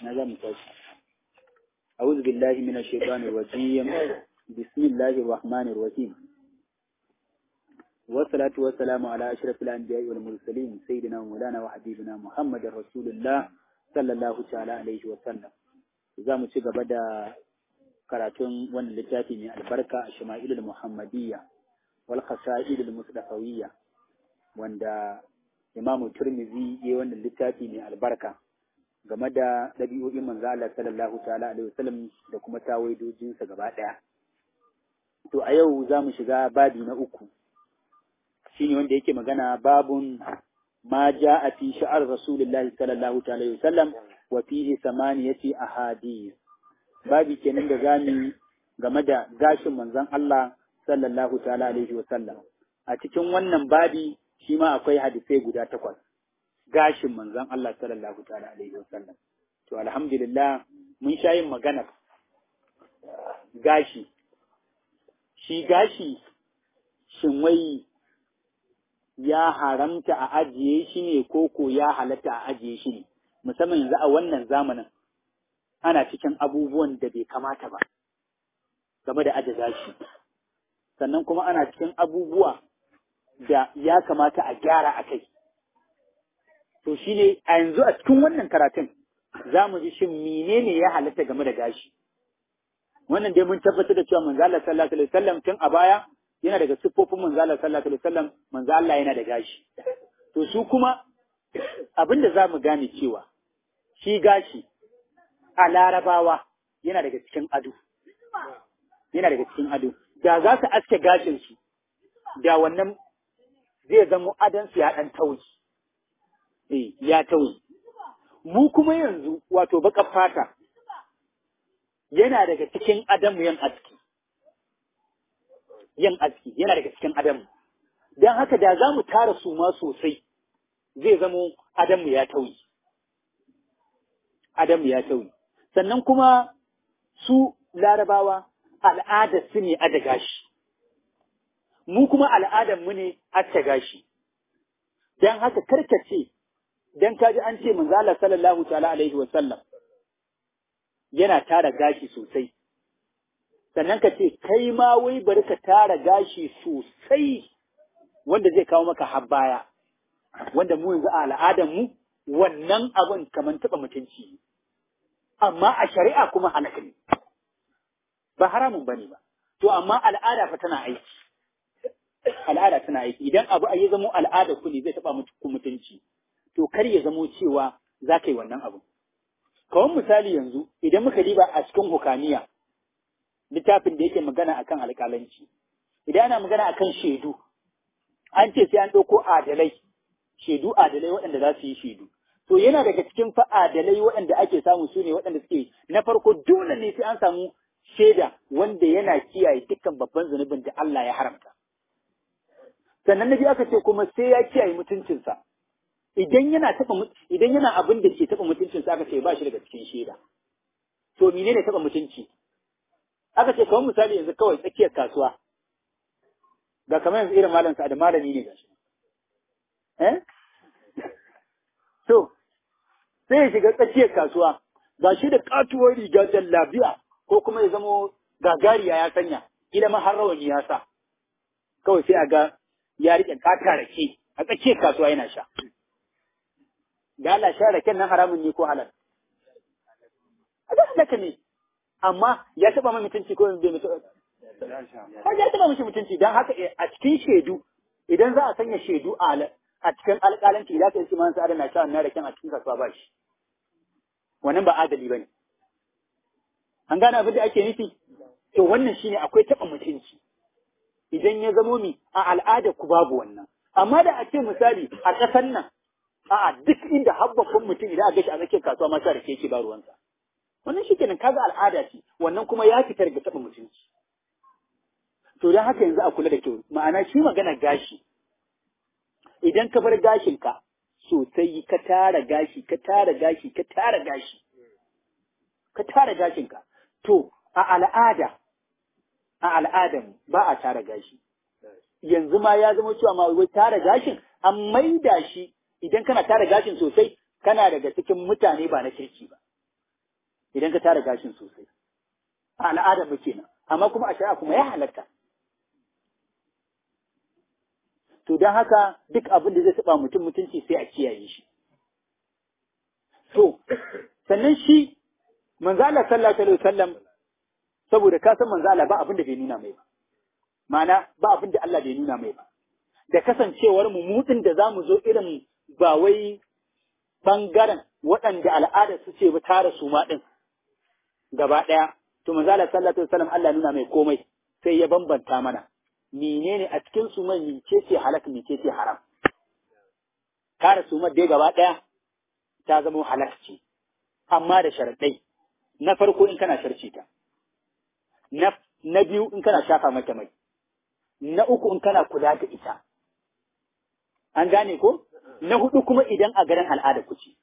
نظام أعوذ بالله من الشيطان الرجيم بسم الله الرحمن الرحيم والصلاة والسلام على أشرف الأنبياء والمرسلين سيدنا مولانا وحبيبنا محمد رسول الله صلى الله تعالى عليه وسلم za mu ci gaba da karatun wannan littafi mai albarka a shama'ilul muhammadiyya wal khasa'ilul musdafawiyya wanda imamu turmizi ya wannan littafi mai albarka game da ɗabi'o'in manzo Allah sallallahu ta'ala alaihi wasallam da kuma tawaidojinsa gaba ɗaya to a yau za mu shiga babi na uku shine wanda yake magana babun ma ja'a fi sha'ar rasulullahi sallallahu ta'ala alaihi wasallam wa fihi samaniyati ahadith babi kenan da zamu game da gashin manzon Allah sallallahu ta'ala alaihi wasallam a cikin wannan babi shi ma akwai hadisai guda takwas gashin manzon Allah sallallahu ta'ala alaihi wasallam to alhamdulillah mun sha yin magana gashi shi gashi shin wai ya haramta a ajiye shi ne ko ko ya halatta a ajiye shi ne musamman yanzu a wannan zamanin ana cikin abubuwan da bai kamata ba game da ajiye gashi sannan kuma ana cikin abubuwa da ya kamata a gyara a kai to shi ne a yanzu a cikin wannan karatun za mu ji shin menene ya halatta game da gashi wannan dai mun tabbatar da cewa manzo Allah sallallahu alaihi wasallam tun a baya yana daga siffofin manzo Allah sallallahu alaihi wasallam manzo Allah yana da gashi to su kuma abin da za mu gane cewa shi gashi a larabawa yana daga cikin ado yana daga cikin ado da za su aske gashin su da wannan zai zama adon su ya dan tauyi eh ya tauyi mu kuma yanzu wato baka fata yana daga cikin adamu yan aski yin aski yana daga cikin adamu don haka da za mu tara su ma sosai zai zamo adamu ya tauyi adamu ya tauyi sannan kuma su larabawa al'adar su ne ada gashi mu kuma al'adar mu ne acce gashi don haka karkace don kaji an ce manzala sallallahu ta'ala alaihi wa sallam yana tara gashi sosai sannan ka ce kai ma wai bari ka tara gashi sosai wanda zai kawo maka habbaya wanda mu yanzu a al'adar mu wannan abin kamar taɓa mutunci amma a shari'a kuma halaka ne ba haramun bane ba to amma al'ada fa tana aiki al'ada tana aiki idan abu a yi zamo al'ada ku ne zai taɓa muku mutunci to kar ya zamo cewa za ka yi wannan abu kawai misali yanzu idan muka diba a cikin hukaniya littafin da yake magana akan alƙalanci idan ana magana akan shaidu an ce sai an ɗauko adalai shaidu adalai waɗanda za su yi shaidu to yana daga cikin fa adalai waɗanda ake samu su ne waɗanda suke na farko dole ne sai an samu shaida wanda yana kiyaye dukkan babban zunubin da Allah ya haramta sannan na biyu aka ce kuma sai ya kiyaye mutuncinsa idan yana taɓa idan yana abin da ke taɓa mutuncinsa aka ce ba shi daga cikin shaida to menene taɓa mutunci aka ce kawai misali yanzu kawai tsakiyar kasuwa ga kamar yanzu irin malam sa da malami ne gashi eh to sai ya shiga tsakiyar kasuwa ga shi da katuwar riga jallabiya ko kuma ya zamo gagariya ya sanya ila ma har rawani ya sa kawai sai a ga ya rike kata rake a tsakiyar kasuwa yana sha da Allah sha raken nan haramun ne ko halal a ga halaka ne amma ya taba mai mutunci ko bai mutu har ya taba mishi mutunci dan haka a cikin shaidu idan za a sanya shaidu a a cikin alƙalanci za ka yi kimanin sa'adar na sha na raken a cikin kasuwa ba shi wannan ba adali bane an gane abin da ake nufi to wannan shine akwai taba mutunci idan ya zamo mi a al'ada ku babu wannan amma da a ce misali a ƙasar nan a'a duk inda habbafin mutum idan a gashi a tsakiyar kasuwa ma sa rake yake ba ruwansa wannan shi kenan kaga al'ada ce wannan kuma ya fitar ga taɓa mutunci to don haka yanzu a kula da kyau ma'ana shi magana gashi idan ka bar gashinka sosai ka tara gashi ka tara gashi ka tara gashi ka tara gashinka to a al'ada a al'adan ba a tara gashi yanzu ma ya zama cewa ma wai tara gashin an maida shi idan kana tara gashin sosai kana daga cikin mutane ba na kirki ba idan ka tara gashin sosai a al'adar mu kenan amma kuma a shari'a kuma ya halatta to don haka duk abin da zai taɓa mutum mutunci sai a kiyaye shi to sannan shi manzo Allah sallallahu alaihi wasallam saboda ka san manzo Allah ba abin da bai nuna mai ba ma'ana ba abin da Allah bai nuna mai ba da kasancewar mu mutun da zamu zo irin ba wai bangaren waɗanda al'ada su ce ba tara su ma din gaba ɗaya to manzo Allah sallallahu alaihi wasallam Allah nuna mai komai sai ya bambanta mana menene a cikin su mai mince ce halak mince ce haram tara su dai gaba ɗaya ta zama halak ce amma da sharaɗai na farko in kana sharci ta na na biyu in kana shafa mata mai na uku in kana kula da ita an gane ko na hudu kuma idan a garin al'ada kuce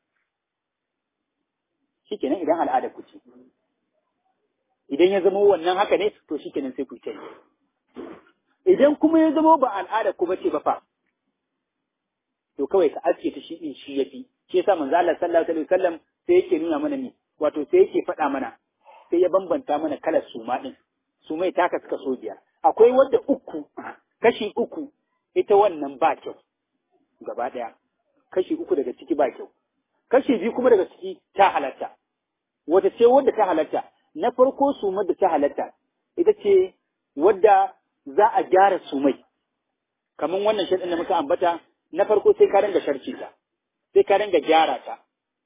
shikenan idan al'ada kuce idan ya zama wannan haka ne to shikenan sai ku yi idan kuma ya zama ba al'ada ku bace ba fa to kawai ka aske ta shi in shi yafi shi yasa manzo Allah sallallahu alaihi wasallam sai yake nuna mana ni wato sai yake faɗa mana sai ya bambanta mana kalar suma din sumai taka suka so biyar akwai wadda uku kashi uku ita wannan ba kyau gaba ɗaya kashi uku daga ciki ba kyau kashi biyu kuma daga ciki ta halatta wata ce wadda ta halatta na farko sumar da ta halatta ita ce wadda za a gyara sumai kamar wannan shaɗin da muka ambata na farko sai ka ringa sharci ta sai ka ringa gyara ta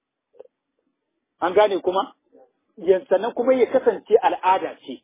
an gane kuma sannan kuma ya kasance al'ada ce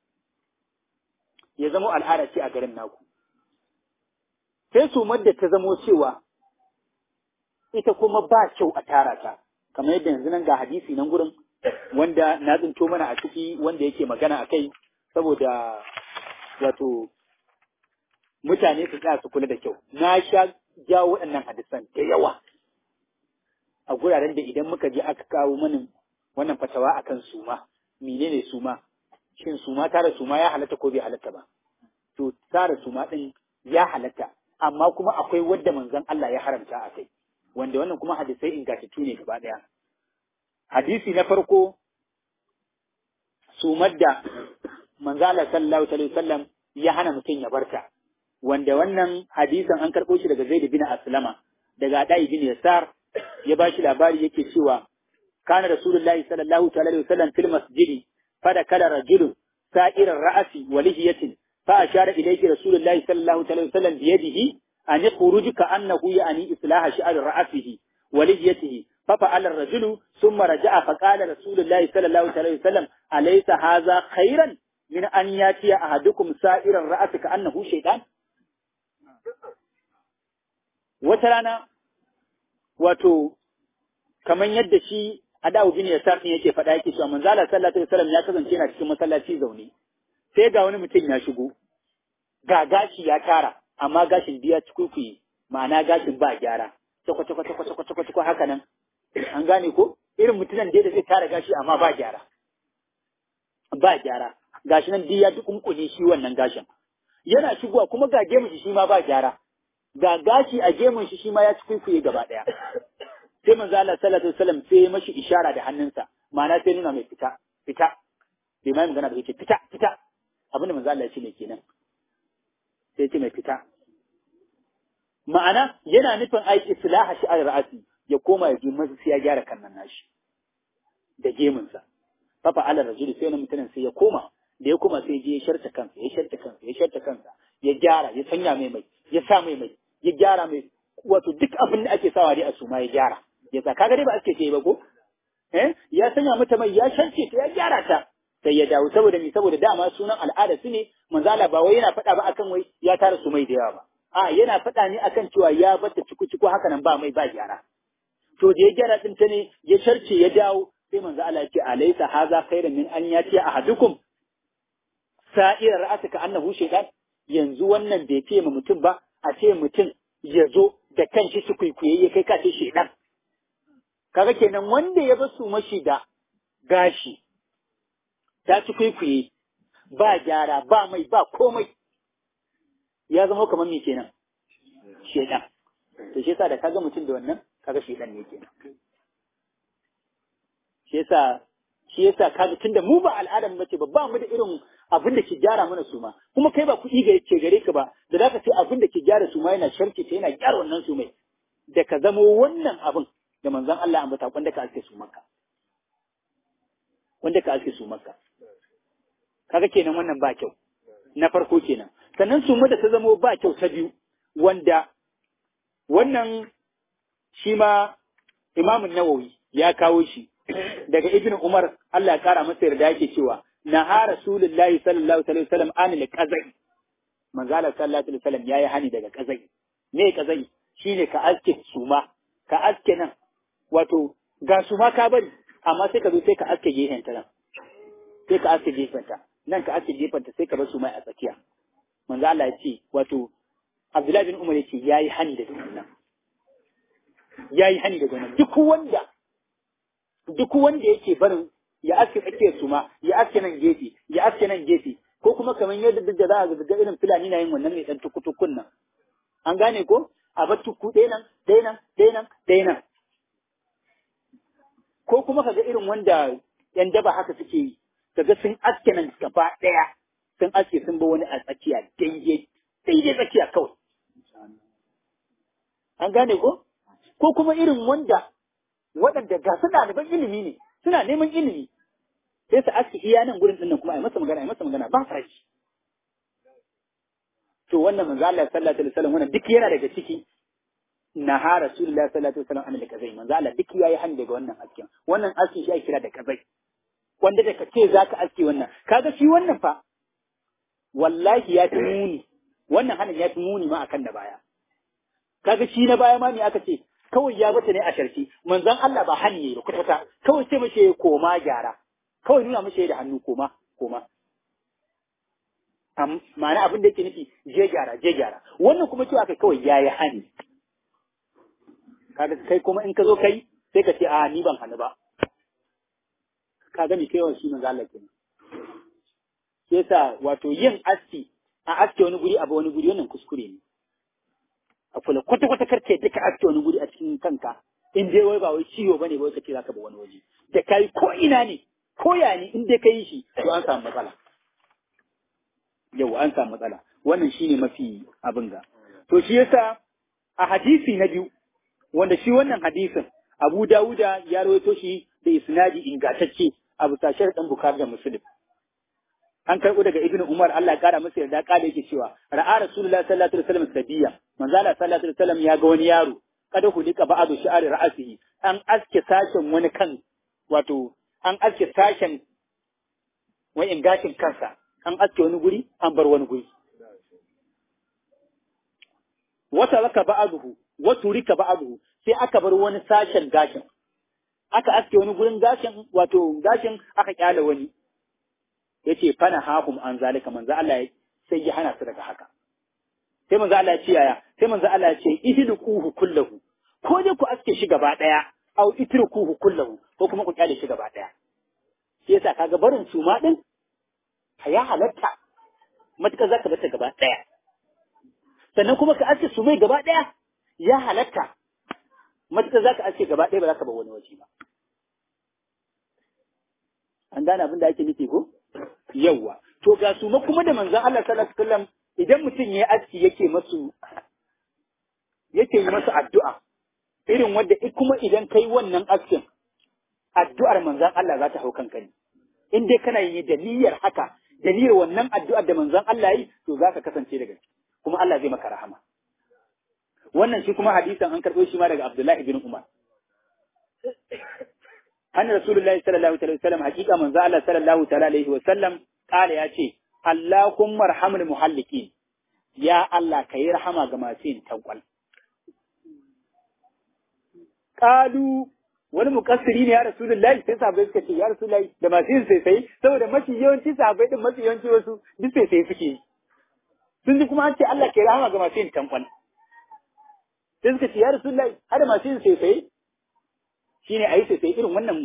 ya zama al'ada ce a garin naku sai sumar da ta zamo cewa ita kuma ba kyau a tara ta kamar yadda yanzu nan ga hadisi nan gurin wanda na tsinto mana a ciki wanda yake magana a kai saboda wato mutane su tsaya su kula da kyau na sha jawo waɗannan hadisan da yawa a guraren da idan muka je aka kawo mana wannan fatawa akan suma menene suma shin suma tara suma ya halatta ko bai halatta ba to tara suma din ya halatta amma kuma akwai wadda manzon Allah ya haramta a kai wanda wannan kuma hadisai ingantattu ne gaba daya hadisi na farko sumar da manzo Allah sallallahu alaihi wasallam ya hana mutum ya barta wanda wannan hadisin an karɓo shi daga Zaid bin Aslama daga Adai bin Yasar ya ba shi labari yake cewa kana Rasulullahi sallallahu alaihi wasallam fil masjidi fada kala rajulun sa'irar ra'asi wa lihiyatin fa ashara ilayhi Rasulullahi sallallahu alaihi wasallam bi yadihi an yakhruj ka annahu ya'ni islaha shi'ar ra'asihi wa lihiyatihi ففعل الرجل ثم رجع فقال رسول الله صلى الله عليه وسلم أليس هذا خيرا من أن يأتي أحدكم سائر الرأس كأنه شيطان وترانا wato kaman yadda shi Adawu bin Yasar ne yake faɗa yake cewa manzo Allah sallallahu alaihi wasallam ya kasance yana cikin masallaci zaune sai ga wani mutum ya shigo ga gashi ya tara amma gashin biya cikukuyi ma'ana gashin ba gyara kwata kwata kwata kwata kwata kwata haka nan an gane ko irin mutumin da zai tara gashi amma ba gyara ba gyara gashi nan ya duk kunkune shi wannan gashin yana shigowa kuma ga gemun shi shi ma ba gyara ga gashi a gemun shi shi ma ya ci kuikuye gaba daya sai manzo Allah sallallahu alaihi wasallam sai mashi ishara da hannunsa ma'ana sai nuna mai fita fita bai mai magana ba yake fita fita abinda manzo Allah ya ce ne kenan sai ce mai fita ma'ana yana nufin ai islaha shi al ra'asi ya koma ya ji masa sai ya gyara kannan nashi da gemunsa fafa ala rajuli sai wani mutumin sai ya koma da ya koma sai je ya sharta kansa ya sharta kansa ya sharta kansa ya gyara ya sanya mai mai ya sa mai mai ya gyara mai wato duk abin da ake sawa dai a suma ya gyara ya sa kaga dai ba ake ce ba ko eh ya sanya mata mai ya sharce ta ya gyara ta sai ya dawo saboda mi saboda dama sunan al'ada su ne manzala ba wai yana faɗa ba akan wai ya tara su mai da yawa ba a yana faɗa ne akan cewa ya bata ciku ciku haka nan ba mai ba gyara to da ya gyara din ta ne ya sharce ya dawo sai manzo Allah ya ce alaysa haza khairan min an yati ahadukum sa'ira ra'atuka annahu shaytan yanzu wannan bai fiye ma mutum ba a ce mutum ya zo da kanshi su kwaikwaye ya kai kace shaytan kaga kenan wanda ya basu mashi da gashi ta ci kwaikwaye ba gyara ba mai ba komai ya zama kamar me kenan shaytan to shi yasa da kaga mutum da wannan kaga shaytan ne kenan shi yasa shi yasa kaga tunda mu ba al'adar mace ba ba mu da irin abin da ke gyara mana suma kuma kai ba kuɗi ga ke gare ka ba da zaka ce abin da ke gyara suma yana sharke ta yana gyara wannan sumai da ka zamo wannan abin da manzon Allah ambata wanda ka aske su maka wanda ka aske su maka kaga kenan wannan ba kyau na farko kenan sannan suma da ta zamo ba kyau ta biyu wanda wannan shi ma imamun nawawi ya kawo shi daga ibn umar Allah ya kara masa yarda yake cewa na ha rasulullahi sallallahu alaihi wasallam anil qazai manzo Allah sallallahu alaihi wasallam yayi hani daga qazai me qazai shine ka aske suma ka aske nan wato ga suma ka bari amma sai ka zo sai ka aske gefen ta nan sai ka aske gefen ta nan ka aske gefen ta sai ka bar suma a tsakiya manzo Allah ya ce wato Abdullahi bin Umar ya ce yayi hani daga wannan yayi hani daga wannan duk wanda duk wanda yake barin ya aske tsakiyar su ma ya aske nan gefe ya aske nan gefe ko kuma kamar yadda duk da za a ga irin fulani na yin wannan mai dan tukutukun nan an gane ko a bar tuku ɗaya nan ɗaya nan ɗaya nan ɗaya nan ko kuma kaga irin wanda yan daba haka suke yi kaga sun aske nan gaba ɗaya sun aske sun ba wani a tsakiya daidai daidai tsakiya kawai an gane ko ko kuma irin wanda waɗanda ga su ɗaliban ilimi ne suna neman ilimi sai su aski iya nan gurin ɗinnan kuma a yi masa magana a yi masa magana ba farashi to wannan manzo Allah sallallahu alaihi wasallam wannan duk yana daga ciki na ha rasulullahi sallallahu alaihi wasallam anil kazai manzo Allah duk yayi hani daga wannan askin wannan askin shi ake kira da kazai wanda da kace zaka aski wannan kaga shi wannan fa wallahi ya fi muni wannan hanin ya fi muni ma akan da baya kaga shi na baya ma me aka ce kawai ya bata ne a sharci manzon Allah ba hani ne kwata kwata kawai sai mace koma gyara kawai nuna mace da hannu koma koma am ma'ana abin da yake nufi je gyara je gyara wannan kuma cewa kai kawai yayi hani kaga kai kuma in ka zo kai sai ka ce a ni ban hannu ba kaga ni kai shi manzo Allah kenan yasa wato yin aski a aske wani guri abu wani guri wannan kuskure ne a kula kwata kwata karke duka aske wani guri a cikin kanka in dai wai ba wai ciwo bane ba wai kace zaka ba wani waje da kai ko ina ne ko ya ne in dai kai shi to an samu matsala yau an samu matsala wannan shine mafi abin ga to shi yasa a hadisi na biyu wanda shi wannan hadisin Abu Dawuda ya rawaito shi da isnadi ingantacce a bisa dan Bukhari da Muslim an karɓo daga Ibn Umar Allah ya kara masa yarda kada yake cewa ra'a Rasulullahi sallallahu alaihi wasallam sabiya manzo Allah sallallahu alaihi wasallam ya ga wani yaro kada hulika ba'adu shi'ari ra'asihi an aske sashen wani kan wato an aske sashen wa'in gashin kansa an aske wani guri an bar wani guri wata raka ba'aduhu wata rika ba'aduhu sai aka bar wani sashen gashin aka aske wani gurin gashin wato gashin aka kyale wani yace fana hahum an zalika manzo Allah sai ya hana su daga haka sai manzo Allah ya ce yaya sai manzo Allah ya ce ihluquhu kullahu ko dai ku aske shi gaba daya au itrukuhu kullahu ko kuma ku kyale shi gaba daya sai yasa kaga barin suma din ya halatta matuƙar zaka bata gaba daya sannan kuma ka aske su mai gaba daya ya halatta matuƙar zaka aske gaba daya ba za ka bar wani waje ba an gane abin da ake nufi ko yawwa to ga su kuma da manzon Allah sallallahu alaihi wasallam idan mutum ya aski yake masu yake yi masu addu'a irin wanda kuma idan kai wannan askin addu'ar manzon Allah za ta hau kanka ne in dai kana yi da niyyar haka da niyyar wannan addu'ar da manzon Allah yi to za ka kasance daga kuma Allah zai maka rahama wannan shi kuma hadisan an karɓo shi ma daga Abdullahi bin Umar an rasulullahi sallallahu alaihi wasallam hakika manzo Allah sallallahu ta'ala alaihi wasallam kala ya ce Allahumma arhamul muhallikin ya Allah kai rahama ga masu yin tankwal qalu wani mukassiri ne ya rasulullahi sai sahabbai suka ce ya rasulullahi da masu yin sai sai saboda mafi yawanci sahabbai din mafi yawanci wasu duk sai sai suke yi sun ji kuma an ce Allah kai rahama ga masu yin tankwal sai suka ce ya rasulullahi har masu yin sai sai shine a yi sai sai irin wannan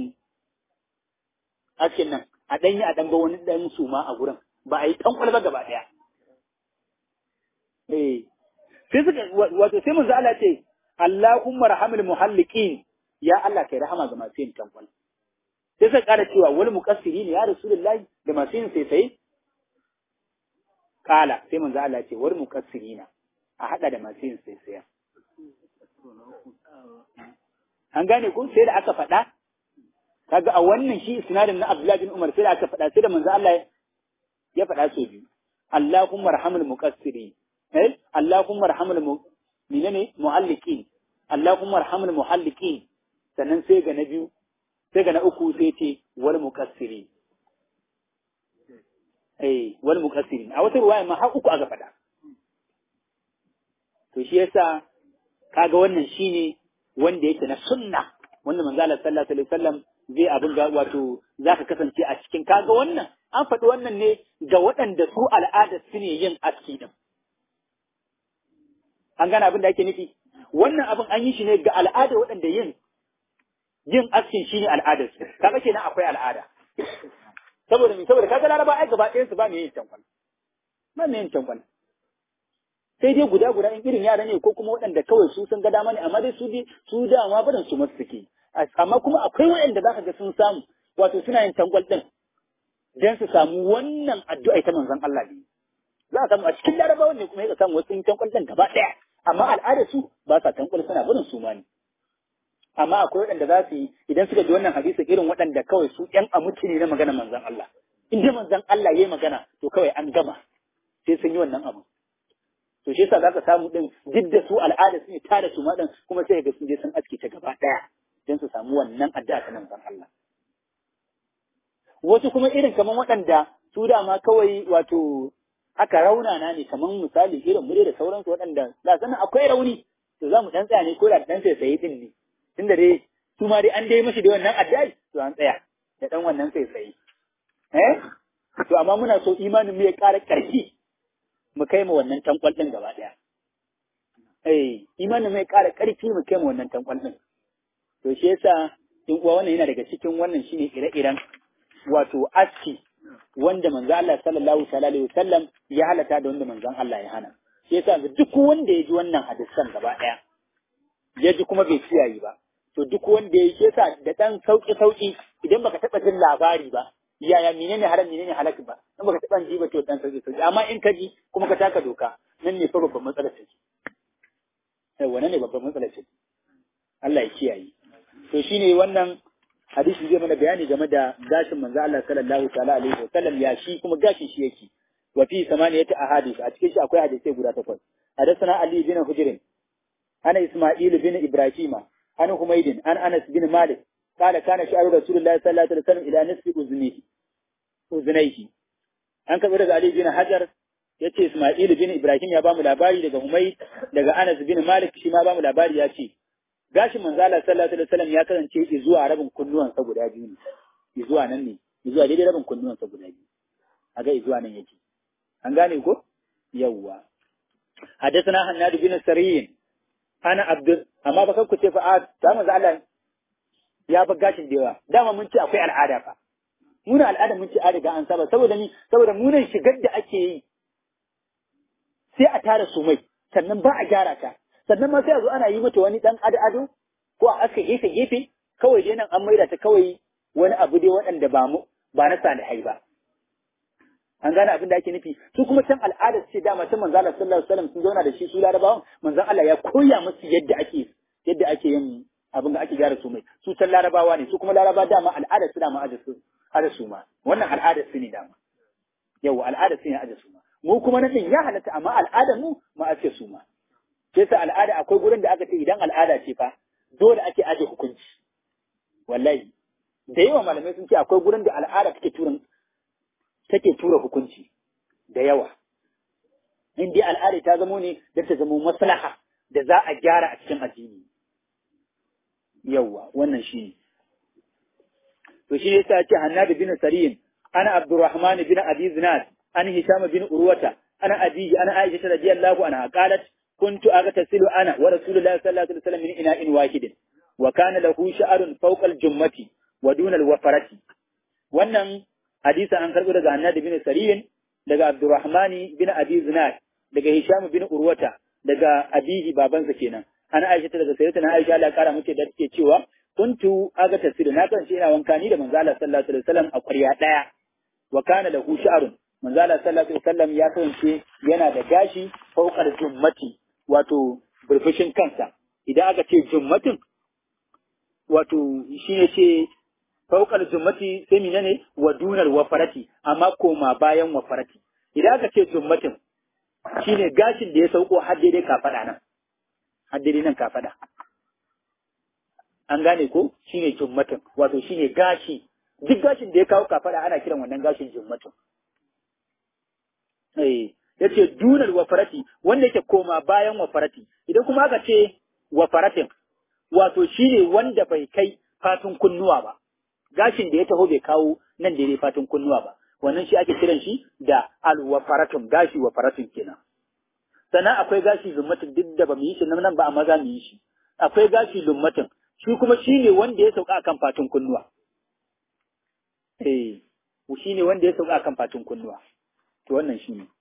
askin nan a ɗanyi a ɗan ba wani ɗan suma a gurin ba a yi ɗan kwalba gaba ɗaya. Eh, sai suka wato sai mun Allah ce Allahumma rahamil muhalliqin ya Allah kai rahama ga masu yin tankwal. sai suka ƙara cewa wani muƙassiri ne ya rasulullahi da masu yin sai kala sai manzo Allah ce wani muƙassiri na a haɗa da masu yin sai an gane ko sai da aka faɗa kaga a wannan shi isnadin na Abdullah bin Umar sai da aka faɗa sai da manzo Allah ya faɗa so biyu Allahumma arhamul muqassiri eh Allahumma arhamul mu menene mualliqin Allahumma arhamul muhalliqin sannan sai ga na biyu sai ga na uku sai ce wal muqassiri eh wal muqassiri a wata ruwaya ma har uku aka faɗa to shi yasa kaga wannan shine wanda yake na sunna wanda manzo Allah sallallahu alaihi wasallam zai abin ga wato zaka kasance a cikin kaga wannan an faɗi wannan ne ga waɗanda su al'ada su ne yin aski din an gane abin da ake nufi wannan abin an yi shi ne ga al'ada waɗanda yin yin askin shine al'adar su kaga kenan akwai al'ada saboda me saboda kaga laraba ai gaba ɗayan su ba me yin tankwal ba me yin tankwal sai dai guda guda in irin yara ne ko kuma waɗanda kawai su sun ga dama ne amma dai su dai su dama barin su masu suke amma kuma akwai waɗanda zaka ga sun samu wato suna yin tangwal din dan su samu wannan addu'a ta manzon Allah ne za a samu a cikin larabawan ne kuma ya samu wasu yin tangwal din gaba ɗaya amma al'adar su ba sa tangwal suna barin su ma ne amma akwai waɗanda za su yi idan suka ji wannan hadisi irin waɗanda kawai su ƴan amuci ne na magana manzon Allah in dai manzon Allah ya yi magana to kawai an gama sai sun yi wannan abu to shi yasa zaka samu din duk da su al'ada su ne tare su madan kuma sai ga sun je sun aske ta gaba daya don su samu wannan addu'a ta manzon Allah wasu kuma irin kaman waɗanda su dama kawai wato aka raunana ne kaman misali irin mure da sauransu waɗanda da sanin akwai rauni to za mu dan tsaya ne ko da dan sai sai din ne tunda dai su ma dai an dai mashi da wannan addu'a to an tsaya da dan wannan sai sai eh to amma muna so imanin mu ya ƙara ƙarfi mu kai mu wannan tankwal ɗin gaba ɗaya. Eh, imanin mai ƙara ƙarfi mu kai mu wannan tankwal ɗin. To shi yasa in uwa wannan yana daga cikin wannan shine ire-iren wato aski wanda manzo Allah sallallahu alaihi wasallam ya halata da wanda manzon Allah ya hana. Shi yasa duk wanda ya ji wannan hadisan gaba ɗaya ya ji kuma bai kiyaye ba. To duk wanda ya shi yasa da ɗan sauƙi-sauƙi idan baka taɓa jin labari ba yaya menene haram menene halak ba in baka taɓa ji ba to dan sauki sauki amma in ka ji kuma ka taka doka nan ne fa babban matsalar ce sai wannan ne babban matsalar ce Allah ya kiyaye to shine wannan hadisi zai mana bayani game da gashin manzo Allah sallallahu ta'ala alaihi wa sallam ya shi kuma gashin shi yake wa fi samaniyati ahadith a cikin shi akwai hadisi guda takwas hadathana Ali bin Hujr ana Isma'il bin Ibrahima an Humaydin an Anas bin Malik قال كان شعر رسول الله صلى الله عليه وسلم إلى نصف أذنيه أذنيه an karɓi daga Ali bin Hajar ya ce Ismail bin Ibrahim ya bamu labari daga Humay daga Anas bin Malik shi ma bamu labari ya ce gashin manzala sallallahu alaihi wasallam ya kasance zuwa rabin kunnuwansa guda biyu ne zuwa nan ne zuwa daidai rabin kunnuwansa guda biyu a ga zuwa nan yake an gane ko yawwa حدثنا هناد بن سرين انا عبد amma ba ku ce fa ta manzo Allah ya bar gashin da yawa dama mun ce akwai al'ada fa muna al'ada mun ce an riga an saba saboda ni saboda munan shigar da ake yi sai a tara su mai sannan ba a gyara ta sannan ma sai a zo ana yi mata wani dan ado ado ko a aka gefe gefe kawai dai nan an maida ta kawai wani abu dai waɗanda ba mu ba na salihai ba an gane abin da ake nufi su kuma can al'ada ce dama ta manzo Allah sallallahu alaihi wasallam sun zauna da shi su larabawan manzo Allah ya koya musu yadda ake yadda ake yin abin da ake gyara su mai su can larabawa ne su kuma laraba dama al'adar su dama aje su aje su ma wannan al'adar su ne dama yau al'adar su ne aje su ma mu kuma na din ya halatta amma al'adar mu ma ake su ma sai sa al'ada akwai gurin da aka ce idan al'ada ce fa dole ake aje hukunci wallahi da yawa malamai sun ce akwai gurin da al'ada take turan take tura hukunci da yawa in dai al'ada ta zamo ne da ta zamo maslaha da za a gyara a cikin addini yawwa wannan shi ne to shi yasa ce Hannad bin Sariyin ana Abdurrahman bin Abi Zinad an Hisham bin Urwata ana Abi ana Aisha radiyallahu anha qalat kuntu aghtasilu ana wa Rasulullahi sallallahu alaihi wasallam min ina'in wahidin wa kana lahu sha'run fawqa al-jummati wa duna al-wafarati wannan hadisi an karbo daga Hannad bin Sariyin daga Abdurrahman bin Abi Zinad daga Hisham bin Urwata daga abihi babansa kenan ana Aisha daga sayyidina Aisha Allah kara mace da take cewa kuntu aga tasiru na kasance ina wanka ni da manzo Allah sallallahu alaihi wasallam a ƙwarya daya wa kana lahu sha'run manzo Allah sallallahu alaihi wasallam ya kasance yana da gashi fawqal jummati wato burfushin kansa idan aka ce jummatin wato shine ce fawqal jummati sai menene wa dunal wafarati amma koma bayan wafarati idan aka ce jummatin shine gashin da ya sauko har daidai kafada nan har daidai nan kafada an gane ko shine jummatin wato shine gashi duk gashin da ya kawo kafada ana kiran wannan gashin jummatin eh yace dunal wafarati wanda yake koma bayan wafarati idan kuma aka ce wafaratin wato shine wanda bai kai fatun kunnuwa ba gashin da ya taho bai kawo nan da ne fatun kunnuwa ba wannan shi ake kiran shi da alwafaratun gashi wafaratun kenan sannan akwai gashi lummatin duk da ba mu yi shi nan ba amma za mu yi shi akwai gashi lummatin shi kuma shi ne wanda ya sauka akan fatun kunnuwa eh shi ne wanda ya sauka akan fatun kunnuwa to wannan shi ne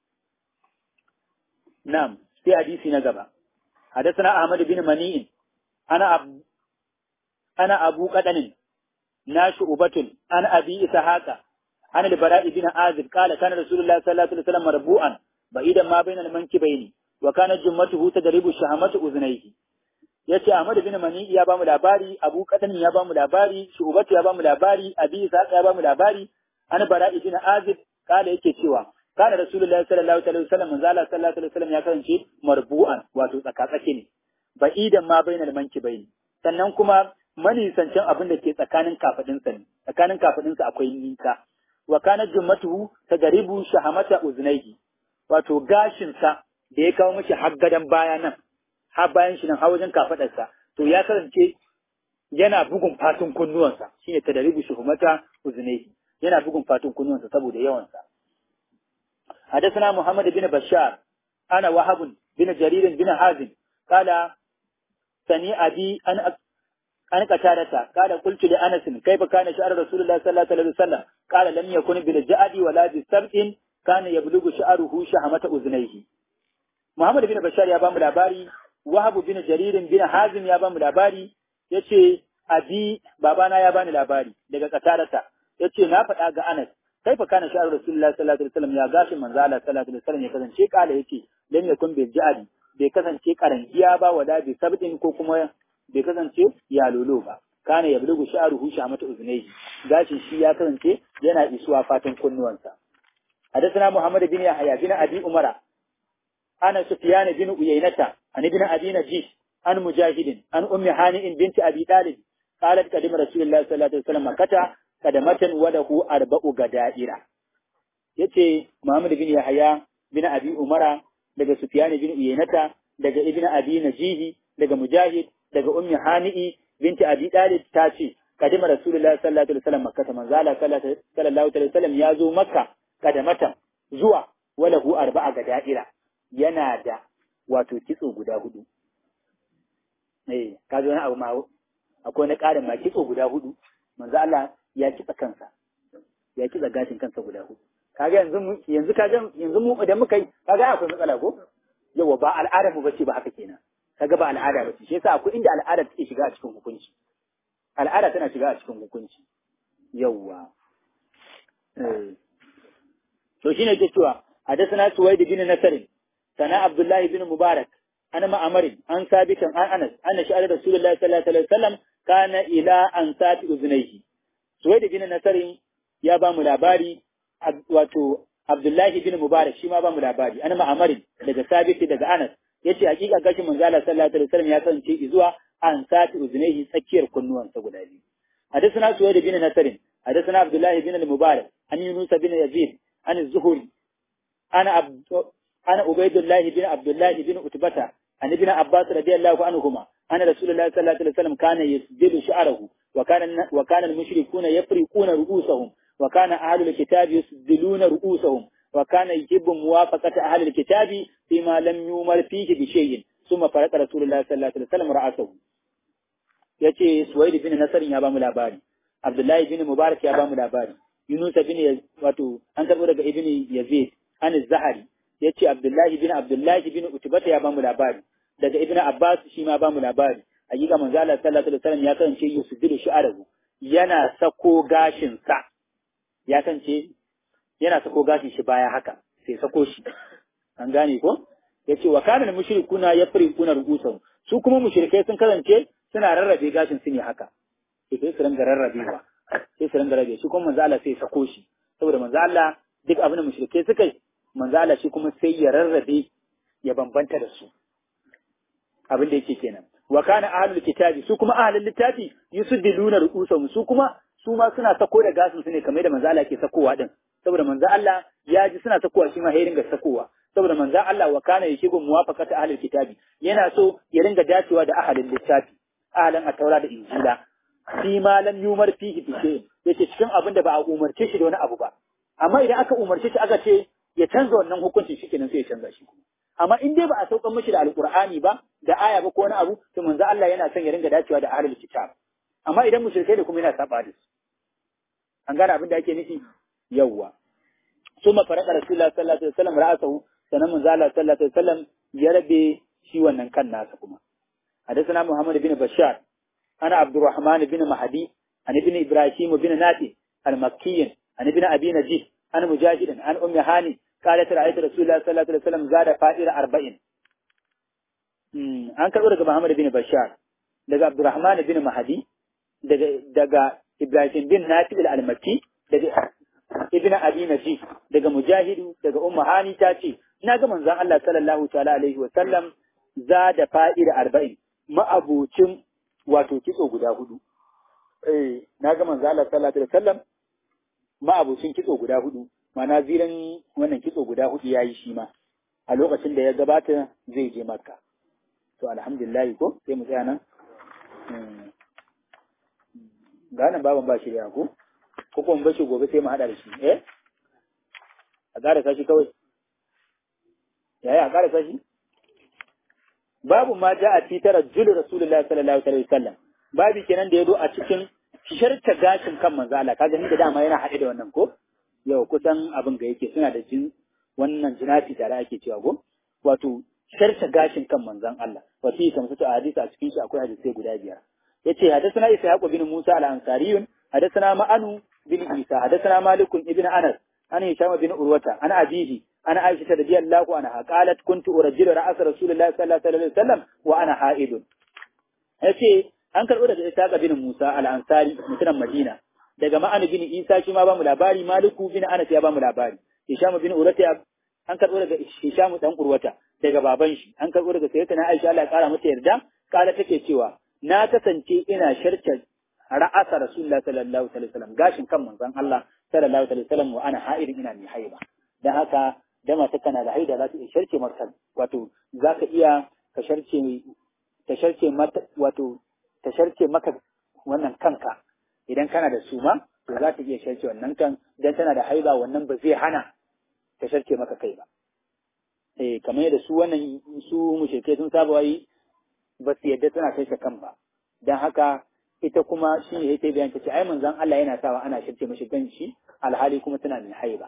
na'am sai hadisi na gaba حدثنا أحمد بن منيع أنا أب... أنا أبو قدن ناشئبة أنا أبي إسحاق عن البراء بن عازب قال كان رسول الله صلى الله عليه وسلم مربوعا بعيدا ما بين المنكبين وكانت جمته تدرب شهمة أذنيه yace Ahmad bin Mani ya bamu labari Abu Qadan ya bamu labari Shu'bat ya bamu labari Abi Ishaq ya bamu labari an Bara ibn Azib kala yake cewa kana Rasulullahi sallallahu alaihi wasallam manzo Allah sallallahu alaihi wasallam ya kasance marbu'an wato tsakatsake ne ba'idan ma bainal mankibaini sannan kuma manisancin abin da ke tsakanin kafadinsa ne tsakanin kafadinsa akwai nisa wa kana jummatuhu tagaribu shahamata uznaihi wato gashinsa da ya kawo mishi har gadan baya nan har bayan shi nan har wajen kafadarsa to ya kasance yana bugun fatun kunnuwansa shine tadaribu shuhumata uznaihi yana bugun fatun kunnuwansa saboda yawansa حدثنا محمد بن بشار أنا وهب بن جرير بن حازم قال سني أبي أن أن قتادة قال قلت لأنس كيف كان شعر رسول الله صلى الله عليه وسلم قال لم يكن بالجعد ولا بالسبع كان يبلغ شعره شهمة أذنيه محمد بن بشار يا بام الأباري وهب بن جرير بن حازم يا بام الأباري yace abi babana ya bani labari daga katarata yace na faɗa ga Anas kaifa kana sha'ar Rasulullah sallallahu alaihi wasallam ya gashin manzo Allah sallallahu alaihi wasallam ya kasance kala yace lam yakun bil ja'ali bai kasance karangiya ba wala bi sabdin ko kuma bai kasance ya lolo ba kana ya bulugu sha'ruhu shamata uznayhi gashin shi ya kasance yana isuwa fatan kunnuwansa حدثنا محمد بن يحيى بن ابي عمر انا سفيان بن عيينة عن ابن ابي نجيش عن مجاهد عن ام هانئ بنت ابي طالب قالت قدم رسول الله صلى الله عليه وسلم مكة kadamatan walahu arba'u gada'ira yace Muhammad bin Yahya bin Abi Umara daga Sufyan bin Uyaynata daga Ibn Abi Najihi daga Mujahid daga Ummi Hani'i binti Abi Talib ta ce kadima Rasulullahi sallallahu alaihi wasallam Makka manzo Allah sallallahu alaihi wasallam ya zo Makka kadamatan zuwa walahu arba'a gada'ira yana da wato kitso guda hudu eh kaga wani abu ma akwai na ƙarin ma kitso guda hudu manzo Allah ya kitsa kansa ya kitsa gashin kansa guda hudu kaga yanzu mu yanzu kaga yanzu mu idan muka yi kaga akwai matsala ko yawa ba al'ada mu bace ba haka kenan kaga ba al'ada bace shi yasa akwai inda al'ada take shiga a cikin hukunci al'ada tana shiga a cikin hukunci yawa eh to shine ke cewa hadathana suwaid bin nasr sana abdullahi bin mubarak ana ma'amarin an sabitan an anas anna sha'ar rasulullahi sallallahu alaihi wasallam kana ila an sati uznaihi Suwaid bin Nasarin ya ba mu labari wato Abdullahi bin Mubarak shi ma ba mu labari an ma'amarin daga Sabit daga Anas yace hakika gashin manzo Allah sallallahu alaihi wasallam ya kasance zuwa an sati uznaihi tsakiyar kunnuwansa guda biyu حدثنا سويد بن نصر حدثنا عبد الله بن المبارك عن يونس بن يزيد عن الزهري انا عبد انا عبيد الله بن عبد الله بن عتبة عن ابن عباس رضي الله عنهما أن رسول الله صلى الله عليه وسلم كان يسدل شعره وكان وكان المشركون يفرقون رؤوسهم وكان أهل الكتاب يسدلون رؤوسهم وكان يجب موافقة أهل الكتاب فيما لم يؤمر فيه بشيء ثم فرق رسول الله صلى الله عليه وسلم رأسه yace Suwaid bin Nasr ya ba mu labari Abdullahi bin Mubarak ya ba mu labari Yunus bin wato an karbo daga Ibn Yazid an Zahari yace Abdullahi bin Abdullahi bin Utbata ya ba mu labari daga Ibn Abbas shi ma ba mu labari hakika manzo Allah sallallahu alaihi wasallam ya kasance yusbilu shi'arahu yana sako gashin sa ya kasance yana sako gashin shi baya haka sai sako shi an gane ko yace wa kana mushrikuna yafriquna ru'usahum su kuma mushrikai sun kasance suna rarrabe gashin su ne haka sai sai su ringa rarrabewa sai su ringa rabe shi kuma manzo Allah sai sako shi saboda manzo Allah duk abin da mushrikai suka yi manzo Allah shi kuma sai ya rarrabe ya bambanta da su abin da yake kenan wa kana ahlul kitabi su kuma ahlul littafi yusuddiluna ru'usahum su kuma su ma suna sako da gasin su ne kamar da manzo Allah ke sakowa din saboda manzo Allah ya ji suna sakowa shi ma ya ringa sakowa saboda manzo Allah wa kana yashibu muwafaqata ahlul kitabi yana so ya ringa dacewa da ahlul littafi ahlan at-taura da injila fi ma lam yumar fihi bi shay yace cikin abin da ba a umarce shi da wani abu ba amma idan aka umarce shi aka ce ya canza wannan hukuncin shi kenan sai ya canza shi kuma amma in dai ba a saukan mishi da alqur'ani ba da aya ba ko wani abu to manzo Allah yana son ya ringa dacewa da ahlul kitab amma idan mushrikai da kuma yana saba da su an gane abin da ake nufi yawwa summa farada rasulullah sallallahu alaihi wasallam ra'asahu sanan manzo Allah sallallahu alaihi wasallam ya rabe shi wannan kan nasa kuma حدثنا محمد بن بشار أنا عبد الرحمن بن مهدي عن ابن إبراهيم بن ناتي المكي عن ابن أبي نجيح عن مجاهد عن أم هاني قالت رأيت رسول الله صلى الله عليه وسلم زاد فائر أربعين an karɓo daga Muhammad bin Bashar daga Abdurrahman bin Mahadi daga daga Ibrahim bin Nafi al-Almaki daga Ibn Abi Najih daga Mujahidu daga Ummu Hani ta ce ina ga manzon Allah sallallahu ta'ala alaihi wa sallam za da fa'ida arba'in ma'abucin wato kitso guda hudu eh na ga manzon Allah sallallahu alaihi wa sallam ma'abucin kitso guda hudu mana ziran wannan kitso guda hudu yayi shi ma a lokacin da ya gabata zai je Makka to alhamdulillah ko sai mu tsaya nan ga nan baban ba shi da ko ko kuma bashi gobe sai mu hada da shi eh a ƙara sashi kawai yaya a ƙara sashi babu ma ja a titara julu rasulullah sallallahu alaihi wasallam babu kenan da ya zo a cikin sharta gashin kan manzo Allah kaga ni da dama yana haɗe da wannan ko yau kusan abin ga yake suna da jin wannan jinafi tare ake cewa ko wato sharta gashin kan manzon Allah wa fi kamsatu hadisi a cikin shi akwai hadisi guda biyar yace hadathana ishaq bin musa al-ansari hadathana ma'anu bin isa hadathana malik ibn anas an hisham bin urwata an abihi ana aisha radiyallahu anha qalat kuntu urajjilu ra's rasulillahi sallallahu alaihi wasallam wa ana haidun yace an karbo daga ishaq bin musa al-ansari mutumin madina daga ma'anu bin isa shi ma ba mu labari maliku bin anas ya ba mu labari hisham bin urwata an karbo daga hisham dan urwata daga baban shi an karbo daga sayyidatina aisha Allah ya kara mata yarda kala take cewa na kasance ina sharta ra'asa rasulullah sallallahu alaihi wasallam gashin kan manzon Allah sallallahu alaihi wasallam wa ana ha'idin ina mai haiba dan haka da mata kana da haida za ta iya sharce maka wato za ka iya ka sharce ta sharce mata wato ta sharce maka wannan kanka idan kana da suma to za ta iya sharce wannan kan dan tana da haiba wannan ba zai hana ta sharce maka kai ba eh kamar yadda su wannan su mushrike sun saba wai ba su yadda tana kai kan ba dan haka ita kuma shi ne ta bayan ta ce ai manzon Allah yana sawa ana shirce mashi ganshi alhali kuma tana mai haiba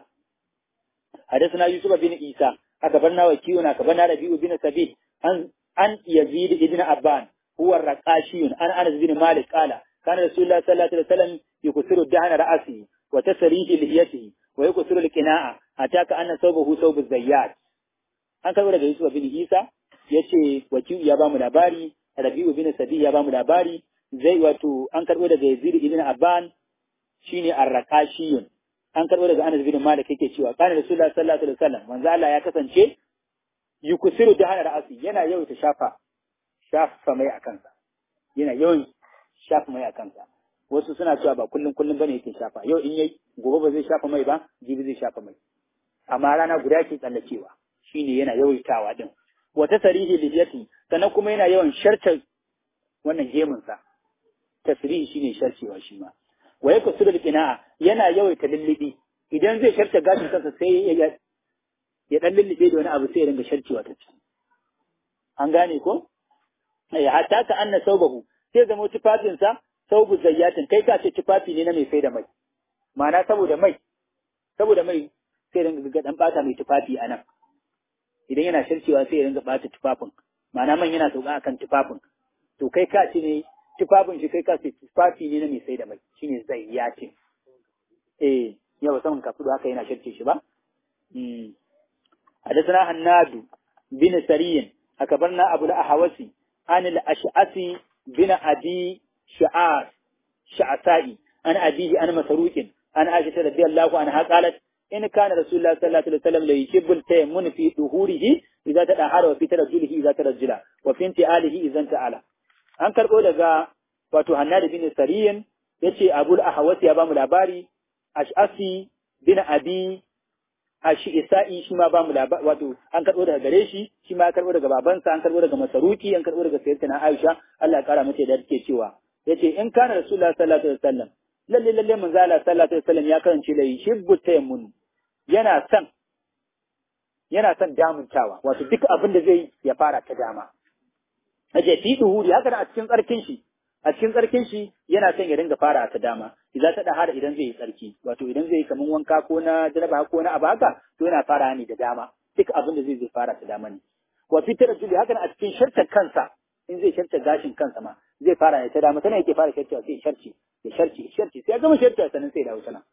حدثنا يوسف بن عيسى أكبرنا وكيونا أكبرنا ربيع بن سبيل عن عن يزيد بن أبان هو الرقاشي عن أنس بن مالك قال كان رسول الله صلى الله عليه وسلم يكسر الدهن رأسه وتسريه لحيته ويكسر القناع حتى كأن ثوبه ثوب الزيات an karɓo daga Yusuf bin Isa ya ce wakiyu ya bamu labari Rabi'u bin Sabi ya bamu labari zai wato an karɓo daga Yazid ibn Abban shine Ar-Raqashiyun an karɓo daga Anas bin Malik yake cewa kana Rasulullah sallallahu alaihi wasallam manzo Allah ya kasance yukusiru da hana ra'asi yana yawaita shafa shafa mai a kansa yana yawan shafa mai a kansa wasu suna cewa ba kullum kullum bane yake shafa yau in yayi gobe ba zai shafa mai ba jibi zai shafa mai amma rana guda ke tsallakewa shine yana yawaitawa din wata sarihi lihiyati sannan kuma yana yawan shartar wannan gemun sa tasrihi shine sharcewa shi ma wa yakusuru alqina'a yana yawaita lullubi idan zai sharta gashin kansa sai ya ya dan lullube da wani abu sai ya dinga sharcewa ta ciki an gane ko ya hatta ka anna saubahu sai zama tufafin sa saubu zayyatin kai ka ce tufafi ne na mai sai da mai ma'ana saboda mai saboda mai sai dinga ga dan bata mai tufafi anan idan yana sharcewa sai ya dinga bata tufafin ma'ana man yana sauka akan tufafin to kai ka ci ne tufafin shi kai ka ce tufafi ne na mai sai da mai shine zayyatin eh yawa saman kafudu haka yana shirce shi ba حدثنا هناد بن سري أكبرنا أبو الأحوسي عن الأشعثي بن أبي شعار شعثائي عن أبيه عن مسروق عن عائشة رضي الله عنها قالت إن كان رسول الله صلى الله عليه وسلم ليشب التيمم في ظهوره إذا تدهر وفي ترجله إذا ترجل وفي انتعاله إذا انتعال an karɓo daga wato Hannad bin Sariyin yace Abul Ahwas ya bamu labari Ash'asi bin Abi Ashi Isa'i shi ma bamu labari wato an karɓo daga gare shi shi ma ya karɓo daga babansa an karɓo daga Masaruki an karɓo daga Sayyidatina Aisha Allah ya kara mata da take cewa yace in kana Rasulullah sallallahu alaihi wasallam lalle lalle manzo Allah sallallahu alaihi wasallam ya karance da shibbu tayammun yana son yana son damuntawa wato duk abin da zai ya fara ta dama aje fi duhuri haka a cikin tsarkin shi a cikin tsarkin shi yana son ya dinga fara ta dama idan ta dahara idan zai yi tsarki wato idan zai yi kaman wanka ko na jaraba ko na abaka to yana fara ne da dama duk abin da zai zai fara ta dama ne wa fitar juli haka a cikin shartar kansa in zai sharta gashin kansa ma zai fara ne ta dama tana yake fara sharta sai sharci ya sharci sharci sai ya gama sharta sannan sai dawo tana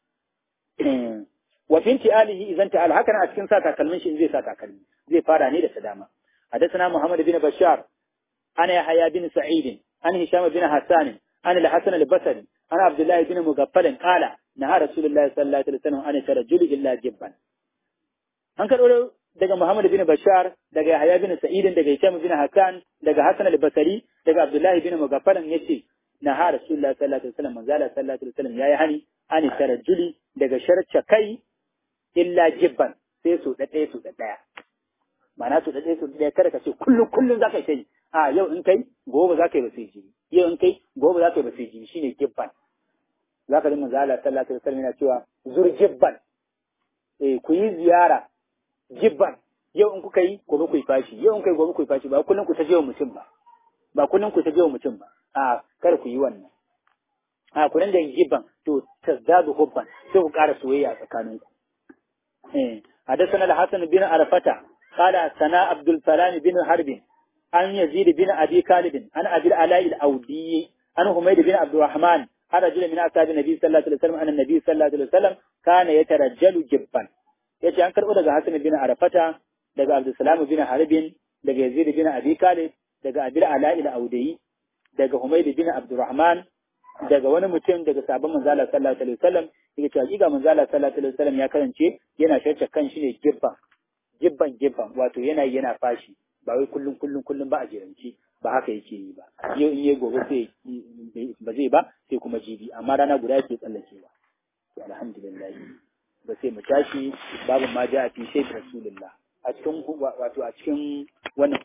wa finti alihi idan ta al haka a cikin sa takalmin shi in zai sa takalmi zai fara ne da ta dama حدثنا محمد بن بشار أنا يحيى بن سعيد عن هشام بن حسان عن الحسن البصري عن عبد الله بن مغفل قال نهى رسول الله صلى الله عليه وسلم عن الترجل إلا جبا an karɓo daga Muhammad bin Bashar daga Yahya bin Sa'id daga Hisham bin Hakan daga Hassan al-Basri daga Abdullah bin Mugaffaran yace na ha Rasulullah sallallahu alaihi wasallam manzala sallallahu alaihi wasallam yayi hani an tarajjuli daga sharca kai illa jibban sai su da ɗaya su da ɗaya ma'ana su da ɗaya su da ɗaya kada ka ce kullum kullum za ka yi a yau in kai gobe za ka yi ba sai jibi yau in kai gobe za ka yi ba sai jibi shine jibban za ka ji manzala sallallahu alaihi wasallam yana cewa zur jibban eh ku yi ziyara jibban yau in kuka yi gobe ku yi fashi yau in kai gobe ku yi fashi ba kullum ku ta jewa mutum ba ba kullum ku ta jewa mutum ba a kar ku yi wannan a ku da jibban to tazdadu hubban sai ku ƙara soyayya tsakanin ku eh حدثنا الحسن بن عرفة قال سنا عبد السلام بن حرب عن يزيد بن أبي كالب عن أبي العلاء الأودي عن حميد بن عبد الرحمن عن رجل من أصحاب النبي صلى الله عليه وسلم أن النبي صلى الله عليه وسلم كان يترجل جبا ya ce an karɓo daga Hassan bin Arafata, daga Abdulsalam bin Harbin, daga Yazid bin Abi Kalib, daga Abil Ala'il Audayi, daga Humayd bin Abdurrahman, daga wani mutum daga sabon manzala sallallahu alaihi wasallam, yake cewa giga manzala sallallahu alaihi wasallam ya karance yana shacce kan shi ne gibban, gibban gibban, wato yana yana fashi, ba wai kullum kullum kullum ba a jiranci, ba haka yake yi ba. Yau in yi gobe sai ba zai ba sai kuma jibi, amma rana guda yake tsallakewa. To alhamdulillah. ba sai mu tashi babu ma ja fi sai rasulullah a cikin wato a cikin wannan